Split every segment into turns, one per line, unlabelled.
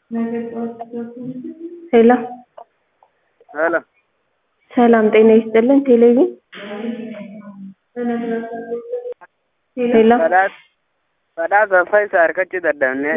ሄሎ
ሄሎ
ሰላም ጤና ይስጥልን ቴሌቪዥን ሄሎ
badhaasa Faayisaa argachuu dadhabne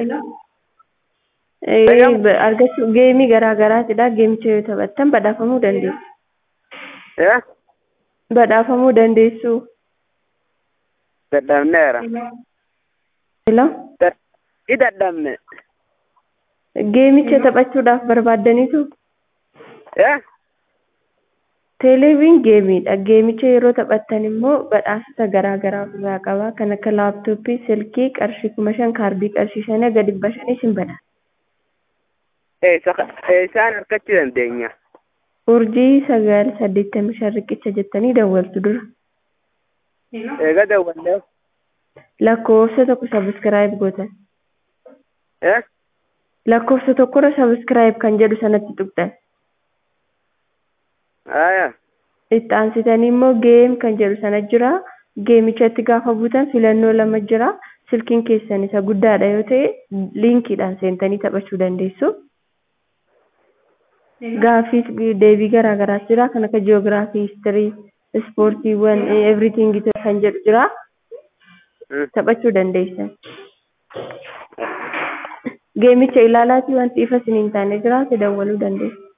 ee argachuu geemii garaa garaatidha geemicha yoo taphattan badhaafamuu dandeessu
ee
badhaafamuu dandeessu
dadhabneera
ሄሎ
i dadhabne
geemicha taphachuudhaaf barbaaddaniitu
ee
teeleeviin geemiidha geemicha yeroo taphattan immoo badhaasota garaa garaa ofirraa qaba kan akka laaptooppii silkii qarshii kuma shan kaardii qarshii shanii hanga dhibba shanii isin badhaasa
eessaan argachuu dandeenya
urjii sagal saddeettamii shan riqicha jettanii dawwaltu dura
eega dawwallee
lakkoofsa tokko sabiskiraayib gootan
ee
lakkoofsa tokkorra sabiskiraayib kan jedhu sanatti tuqxan
aya
itti aansitanii immoo geem kan jedhu sana jira geemichatti gaafa buutan filannoo lama jira silkiin keessan isa guddaadha yoo ta'e liinkiidhaan seentanii taphachuu dandeessu gaaffiis deebii garaa garaas jira kan akka jiyoogiraafii histirii ispoortiiwwan everything kan jedhu jira taphachuu dandeessan geemicha ilaalaatii wanti ifa isiniin taane jiraate dawwaluu dandeessu